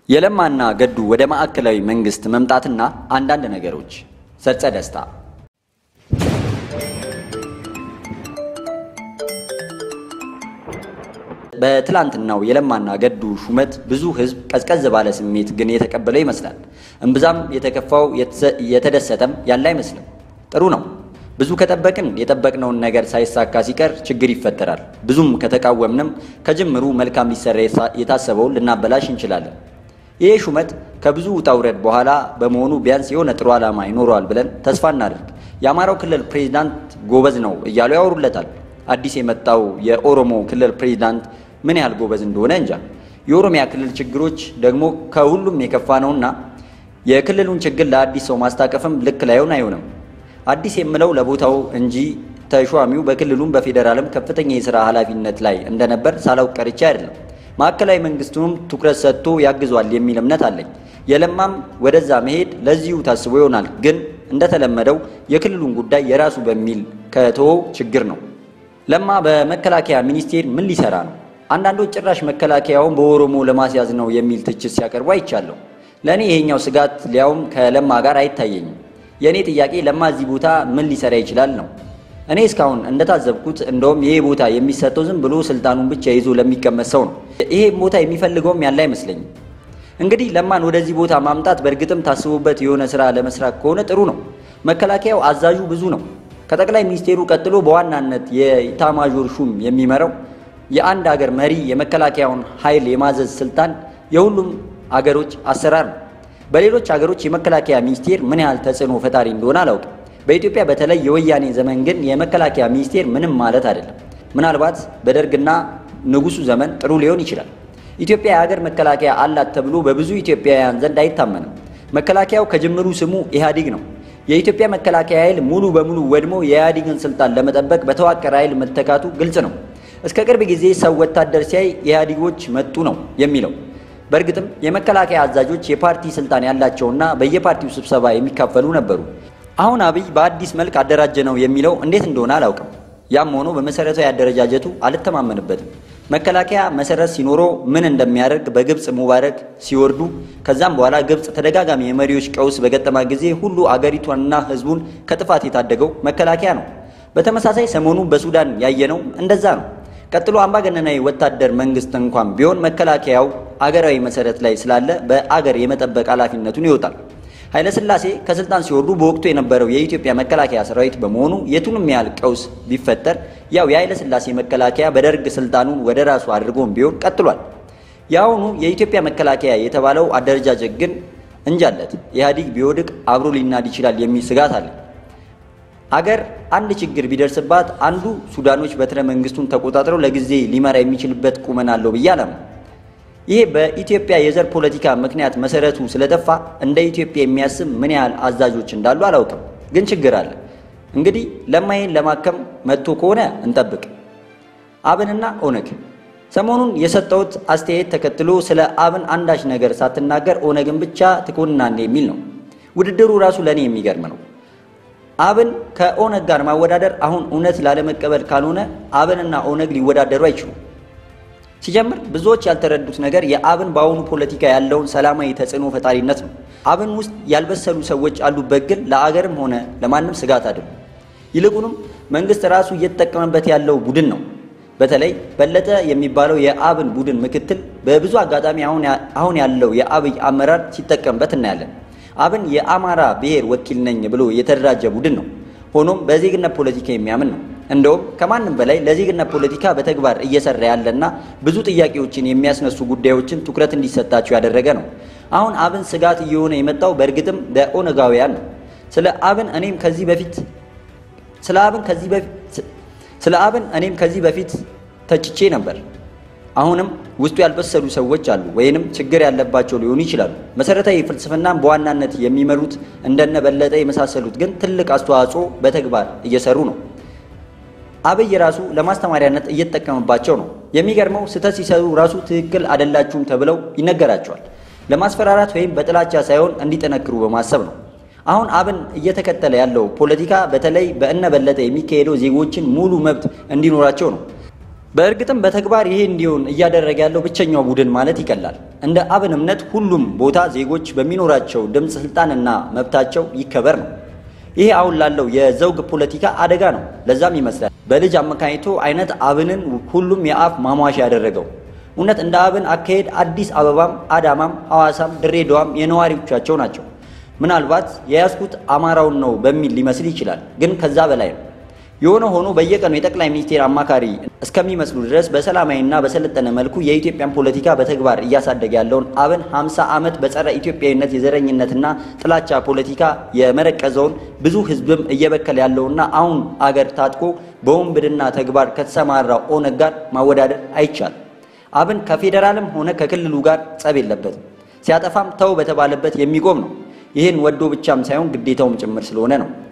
የለማና ገዱ ወደ ማዕከላዊ መንግስት መምጣትና አንዳንድ ነገሮች። ሰርጸ ደስታ በትላንትናው የለማና ገዱ ሹመት ብዙ ህዝብ ቀዝቀዝ ባለ ስሜት ግን የተቀበለው ይመስላል። እምብዛም የተከፋው የተደሰተም ያለ አይመስልም። ጥሩ ነው። ብዙ ከጠበቅን የጠበቅነውን ነገር ሳይሳካ ሲቀር ችግር ይፈጠራል። ብዙም ከተቃወምንም ከጅምሩ መልካም ሊሰራ የታሰበውን ልናበላሽ እንችላለን። ይሄ ሹመት ከብዙ ውጣ ውረድ በኋላ በመሆኑ ቢያንስ የሆነ ጥሩ ዓላማ ይኖረዋል ብለን ተስፋ እናደርግ። የአማራው ክልል ፕሬዚዳንት ጎበዝ ነው እያሉ ያወሩለታል። አዲስ የመጣው የኦሮሞ ክልል ፕሬዚዳንት ምን ያህል ጎበዝ እንደሆነ እንጃ። የኦሮሚያ ክልል ችግሮች ደግሞ ከሁሉም የከፋ ነውና የክልሉን ችግር ለአዲስ ሰው ማስታቀፍም ልክ ላይሆን አይሆንም። አዲስ የምለው ለቦታው እንጂ ተሿሚው በክልሉም በፌዴራልም ከፍተኛ የሥራ ኃላፊነት ላይ እንደነበር ሳላውቅ ቀርቼ አይደለም። ማዕከላዊ መንግስቱንም ትኩረት ሰጥቶ ያግዟል የሚል እምነት አለኝ። የለማም ወደዛ መሄድ ለዚሁ ታስቦ ይሆናል። ግን እንደተለመደው የክልሉን ጉዳይ የራሱ በሚል ከተወው ችግር ነው። ለማ በመከላከያ ሚኒስቴር ምን ሊሰራ ነው? አንዳንዶች ጭራሽ መከላከያውን በኦሮሞ ለማስያዝ ነው የሚል ትችት ሲያቀርቡ አይቻለሁ። ለእኔ ይሄኛው ስጋት ሊያውም ከለማ ጋር አይታየኝም። የእኔ ጥያቄ ለማ እዚህ ቦታ ምን ሊሰራ ይችላል ነው። እኔ እስካሁን እንደታዘብኩት እንደውም ይሄ ቦታ የሚሰጠው ዝም ብሎ ስልጣኑን ብቻ ይዞ ለሚቀመጥ ሰው ነው። ይሄ ቦታ የሚፈልገውም ያለ አይመስለኝም። እንግዲህ ለማን ወደዚህ ቦታ ማምጣት በእርግጥም ታስቦበት የሆነ ስራ ለመስራት ከሆነ ጥሩ ነው። መከላከያው አዛዡ ብዙ ነው። ከጠቅላይ ሚኒስቴሩ ቀጥሎ በዋናነት የኢታማዦር ሹም የሚመራው የአንድ ሀገር መሪ የመከላከያውን ኃይል የማዘዝ ስልጣን የሁሉም አገሮች አሰራር ነው። በሌሎች ሀገሮች የመከላከያ ሚኒስቴር ምን ያህል ተጽዕኖ ፈጣሪ እንደሆነ አላውቅም። በኢትዮጵያ በተለይ የወያኔ ዘመን ግን የመከላከያ ሚኒስቴር ምንም ማለት አይደለም። ምናልባት በደርግና ንጉሱ ዘመን ጥሩ ሊሆን ይችላል። ኢትዮጵያ የሀገር መከላከያ አላት ተብሎ በብዙ ኢትዮጵያውያን ዘንድ አይታመንም። መከላከያው ከጅምሩ ስሙ ኢህአዴግ ነው። የኢትዮጵያ መከላከያ ኃይል ሙሉ በሙሉ ወድሞ የኢህአዴግን ስልጣን ለመጠበቅ በተዋቀረ ኃይል መተካቱ ግልጽ ነው። እስከ ቅርብ ጊዜ ሰው ወታደር ሲያይ ኢህአዴጎች መጡ ነው የሚለው። በእርግጥም የመከላከያ አዛዦች የፓርቲ ስልጣን ያላቸውና በየፓርቲው ስብሰባ የሚካፈሉ ነበሩ። አሁን አብይ በአዲስ መልክ አደራጀ ነው የሚለው እንዴት እንደሆነ አላውቅም። ያም ሆኖ በመሰረታዊ አደረጃጀቱ አልተማመንበትም። መከላከያ መሰረት ሲኖረው ምን እንደሚያደርግ በግብፅ ሙባረክ ሲወርዱ ከዛም በኋላ ግብፅ ተደጋጋሚ የመሪዎች ቀውስ በገጠማ ጊዜ ሁሉ አገሪቷንና ሕዝቡን ከጥፋት የታደገው መከላከያ ነው። በተመሳሳይ ሰሞኑን በሱዳን ያየነው እንደዛ ነው። ቀጥሎ አምባገነናዊ ወታደር መንግስት እንኳን ቢሆን መከላከያው አገራዊ መሰረት ላይ ስላለ በአገር የመጠበቅ ኃላፊነቱን ይወጣል። ኃይለሥላሴ ከስልጣን ሲወርዱ በወቅቱ የነበረው የኢትዮጵያ መከላከያ ሰራዊት በመሆኑ የቱንም ያህል ቀውስ ቢፈጠር ያው የኃይለሥላሴ መከላከያ በደርግ ስልጣኑን ወደ ራሱ አድርጎም ቢሆን ቀጥሏል። የአሁኑ የኢትዮጵያ መከላከያ የተባለው አደረጃጀት ግን እንጃለት ኢህአዴግ ቢወድቅ አብሮ ሊናድ ይችላል የሚል ስጋት አለ። አገር አንድ ችግር ቢደርስባት አንዱ ሱዳኖች በትረ መንግስቱን ተቆጣጥረው ለጊዜ ሊመራ የሚችልበት ቁመና አለው ብዬ አላምንም። ይሄ በኢትዮጵያ የዘር ፖለቲካ ምክንያት መሰረቱ ስለጠፋ እንደ ኢትዮጵያ የሚያስብ ምን ያህል አዛዦች እንዳሉ አላውቅም፣ ግን ችግር አለ። እንግዲህ ለማይን ለማከም መጥቶ ከሆነ እንጠብቅ። አብንና ኦነግ ሰሞኑን የሰጠሁት አስተያየት ተከትሎ ስለ አብን አንዳች ነገር ሳትናገር ኦነግን ብቻ ትኮንናለህ የሚል ነው። ውድድሩ ራሱ ለእኔ የሚገርም ነው። አብን ከኦነግ ጋር ማወዳደር አሁን እውነት ላለመቀበል ካልሆነ አብንና ኦነግ ሊወዳደሩ አይችሉም። ሲጀምር ብዙዎች ያልተረዱት ነገር የአብን በአሁኑ ፖለቲካ ያለውን ሰላማዊ ተጽዕኖ ፈጣሪነት ነው። አብን ውስጥ ያልበሰሉ ሰዎች አሉበት፣ ግን ለአገርም ሆነ ለማንም ስጋት አይደሉም። ይልቁንም መንግስት ራሱ እየተጠቀመበት ያለው ቡድን ነው። በተለይ በለጠ የሚባለው የአብን ቡድን ምክትል በብዙ አጋጣሚ አሁን ያለው የአብይ አመራር ሲጠቀምበት እናያለን። አብን የአማራ ብሔር ወኪል ነኝ ብሎ የተደራጀ ቡድን ነው። ሆኖም በዜግነት ፖለቲካ የሚያምን ነው። እንደውም ከማንም በላይ ለዜግነት ፖለቲካ በተግባር እየሰራ ያለና ብዙ ጥያቄዎችን የሚያስነሱ ጉዳዮችን ትኩረት እንዲሰጣቸው ያደረገ ነው። አሁን አብን ስጋት እየሆነ የመጣው በእርግጥም ለኦነጋውያን ነው። ስለ አብን እኔም ከዚህ በፊት ስለ አብን ከዚህ በፊት ስለ አብን እኔም ከዚህ በፊት ተችቼ ነበር። አሁንም ውስጡ ያልበሰሉ ሰዎች አሉ፣ ወይንም ችግር ያለባቸው ሊሆኑ ይችላሉ። መሰረታዊ ፍልስፍናን በዋናነት የሚመሩት እንደነ በለጠ የመሳሰሉት ግን ትልቅ አስተዋጽኦ በተግባር እየሰሩ ነው። አብይ ራሱ ለማስተማሪያነት እየተጠቀመባቸው ነው። የሚገርመው ስህተት ሲሰሩ ራሱ ትክክል አይደላችሁም ተብለው ይነገራቸዋል። ለማስፈራራት ወይም በጥላቻ ሳይሆን እንዲጠነክሩ በማሰብ ነው። አሁን አብን እየተከተለ ያለው ፖለቲካ በተለይ በእነ በለጠ የሚካሄደው ዜጎችን ሙሉ መብት እንዲኖራቸው ነው። በእርግጥም በተግባር ይሄ እንዲሆን እያደረገ ያለው ብቸኛው ቡድን ማለት ይቀላል። እንደ አብን እምነት ሁሉም ቦታ ዜጎች በሚኖራቸው ድምፅ፣ ስልጣንና መብታቸው ይከበር ነው። ይሄ አሁን ላለው የዘውግ ፖለቲካ አደጋ ነው። ለዛም ይመስላል በልጅ አመካኝቶ አይነት አብንን ሁሉም የአፍ ማሟሻ ያደረገው። እውነት እንደ አብን አካሄድ አዲስ አበባም፣ አዳማም፣ ሐዋሳም፣ ድሬዳዋም የነዋሪዎቻቸው ናቸው። ምናልባት የያዝኩት አማራውን ነው በሚል ሊመስል ይችላል፣ ግን ከዛ በላይ ነው። የሆነ ሆኖ በየቀኑ የጠቅላይ ሚኒስቴር አማካሪ እስከሚመስሉ ድረስ በሰላማዊና በሰለጠነ መልኩ የኢትዮጵያን ፖለቲካ በተግባር እያሳደገ ያለውን አብን 50 ዓመት በጸረ ኢትዮጵያዊነት የዘረኝነትና ጥላቻ ፖለቲካ የመረቀዘውን ብዙ ሕዝብም እየበከለ ያለውና አሁን አገር ታጥቆ በወንብድና ተግባር ከተሰማራው ኦነግ ጋር ማወዳደር አይቻልም። አብን ከፌዴራልም ሆነ ከክልሉ ጋር ጸብ የለበትም። ሲያጠፋም ተው በተባለበት የሚቆም ነው። ይህን ወዶ ብቻም ሳይሆን ግዴታውም ጭምር ስለሆነ ነው።